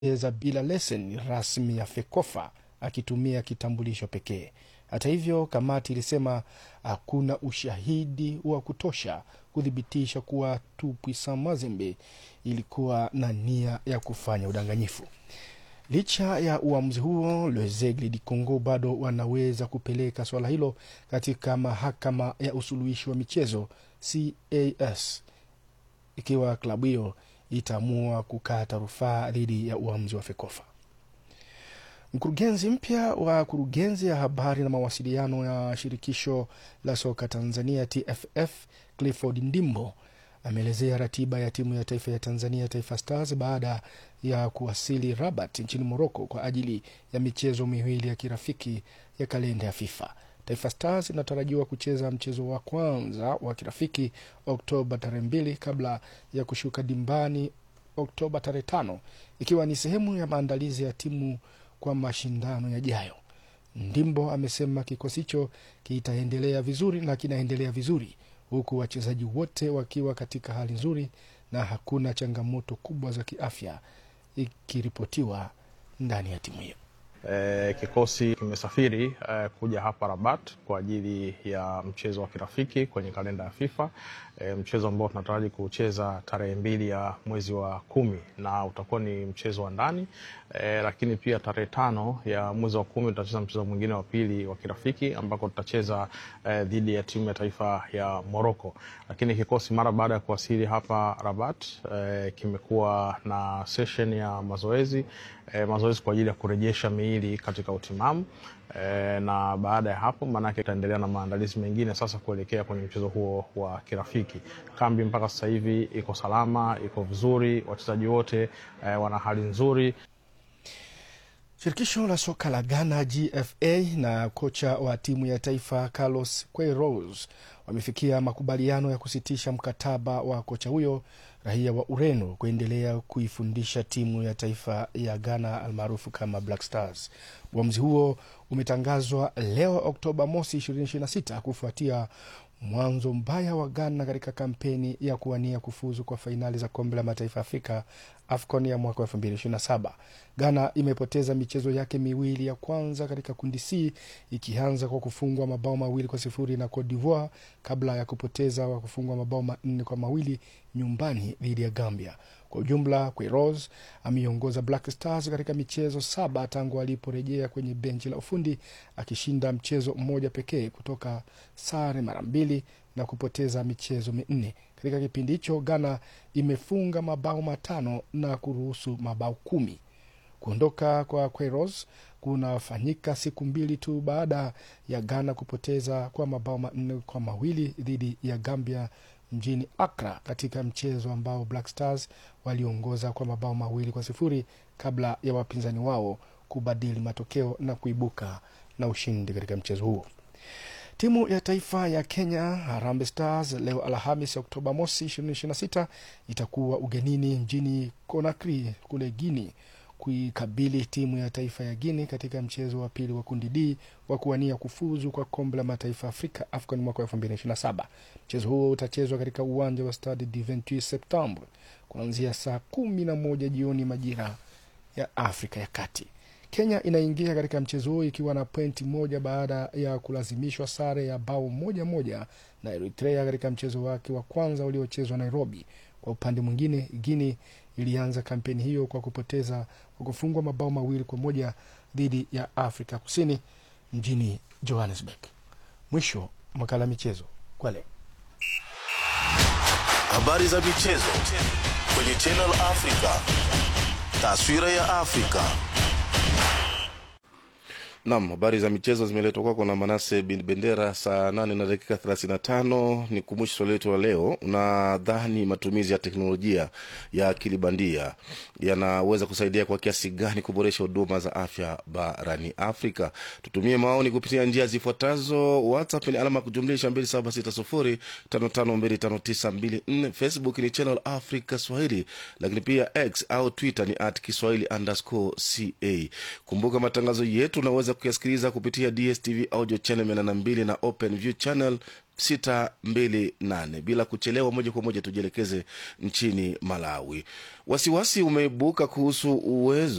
za bila leseni rasmi ya FEKOFA akitumia kitambulisho pekee. Hata hivyo, kamati ilisema hakuna ushahidi wa kutosha kuthibitisha kuwa Tupuisa Mazembe ilikuwa na nia ya kufanya udanganyifu. Licha ya uamuzi huo, Lezegle di Congo bado wanaweza kupeleka suala hilo katika mahakama ya usuluhishi wa michezo CAS ikiwa klabu hiyo itaamua kukata rufaa dhidi ya uamuzi wa FEKOFA. Mkurugenzi mpya wa kurugenzi ya habari na mawasiliano ya shirikisho la soka Tanzania TFF Clifford Ndimbo ameelezea ratiba ya timu ya taifa ya Tanzania Taifa Stars baada ya kuwasili Rabat nchini Morocco kwa ajili ya michezo miwili ya kirafiki ya kalenda ya FIFA. Taifa Stars inatarajiwa kucheza mchezo wa kwanza wa kirafiki Oktoba tarehe mbili kabla ya kushuka dimbani Oktoba tarehe tano ikiwa ni sehemu ya maandalizi ya timu kwa mashindano yajayo. Ndimbo amesema kikosi hicho kitaendelea vizuri na kinaendelea vizuri huku wachezaji wote wakiwa katika hali nzuri na hakuna changamoto kubwa za kiafya ikiripotiwa ndani ya timu hiyo. E, kikosi kimesafiri e, kuja hapa Rabat kwa ajili ya mchezo wa kirafiki kwenye kalenda ya FIFA e, mchezo ambao tunataraji kucheza tarehe mbili ya mwezi wa kumi na utakuwa ni mchezo wa ndani e, lakini pia tarehe tano ya mwezi wa kumi tutacheza mchezo mwingine wa pili wa kirafiki ambako tutacheza e, dhidi ya timu ya taifa ya Morocco. Lakini kikosi mara baada ya kuwasili hapa Rabat e, kimekuwa na session ya mazoezi e, mazoezi kwa ajili ya kurejesha miili katika utimamu e, na baada ya hapo maanake itaendelea na maandalizi mengine sasa kuelekea kwenye mchezo huo wa kirafiki. Kambi mpaka sasa hivi iko salama, iko vizuri, wachezaji wote e, wana hali nzuri. Shirikisho la soka la Ghana GFA na kocha wa timu ya taifa Carlos Queiroz wamefikia makubaliano ya kusitisha mkataba wa kocha huyo raia wa Ureno kuendelea kuifundisha timu ya taifa ya Ghana almaarufu kama Black Stars. Uamuzi huo umetangazwa leo Oktoba mosi 2026 kufuatia mwanzo mbaya wa Ghana katika kampeni ya kuwania kufuzu kwa fainali za kombe la mataifa Afrika AFCON ya mwaka 2027. Ghana imepoteza michezo yake miwili ya kwanza katika kundi C ikianza kwa kufungwa mabao mawili kwa sifuri na Cote d'Ivoire kabla ya kupoteza kwa kufungwa mabao manne kwa mawili nyumbani dhidi ya Gambia. Kwa ujumla, Queiroz ameiongoza Black Stars katika michezo saba tangu aliporejea kwenye benchi la ufundi akishinda mchezo mmoja pekee kutoka sare mara mbili na kupoteza michezo minne. Katika kipindi hicho, Ghana imefunga mabao matano na kuruhusu mabao kumi. Kuondoka kwa Queiroz kunafanyika siku mbili tu baada ya Ghana kupoteza kwa mabao manne kwa mawili dhidi ya Gambia mjini Accra katika mchezo ambao Black Stars waliongoza kwa mabao mawili kwa sifuri kabla ya wapinzani wao kubadili matokeo na kuibuka na ushindi katika mchezo huo. Timu ya taifa ya Kenya Harambee Stars leo Alhamis Oktoba mosi 2026 itakuwa ugenini mjini Conakry kule Guini kuikabili timu ya taifa ya Guini katika mchezo wa pili wa kundi D wa kuwania kufuzu kwa kombe la mataifa Afrika AFCON mwaka 2027. Mchezo huo utachezwa katika uwanja wa Stade du 28 Septembre kuanzia saa kumi na moja jioni majira ya Afrika ya Kati. Kenya inaingia katika mchezo huo ikiwa na pointi moja baada ya kulazimishwa sare ya bao moja moja na Eritrea katika mchezo wake wa kwanza uliochezwa Nairobi. Kwa upande mwingine, Guini ilianza kampeni hiyo kwa kupoteza kwa kufungwa mabao mawili kwa moja dhidi ya Afrika Kusini mjini Johannesburg. Mwisho makala michezo kwa leo. Habari za michezo kwenye Channel Africa. Taswira ya Afrika. Nam, habari za michezo zimeletwa kwako na Manase bin Bendera. Saa nane na dakika 35 ni kumbusha swali letu la leo. Unadhani matumizi ya teknolojia ya akili bandia yanaweza kusaidia kwa kiasi gani kuboresha huduma za afya barani Afrika? Tutumie maoni kupitia njia zifuatazo: WhatsApp ni alama ya kujumlisha 276055259254, Facebook ni Channel Africa Swahili, lakini pia X au Twitter ni at Kiswahili underscore ca. Kumbuka matangazo yetu unaweza kuyasikiliza kupitia DSTV audio channel 82 na Open View channel 628 bila kuchelewa moja kwa moja tujielekeze nchini malawi wasiwasi umeibuka kuhusu uwezo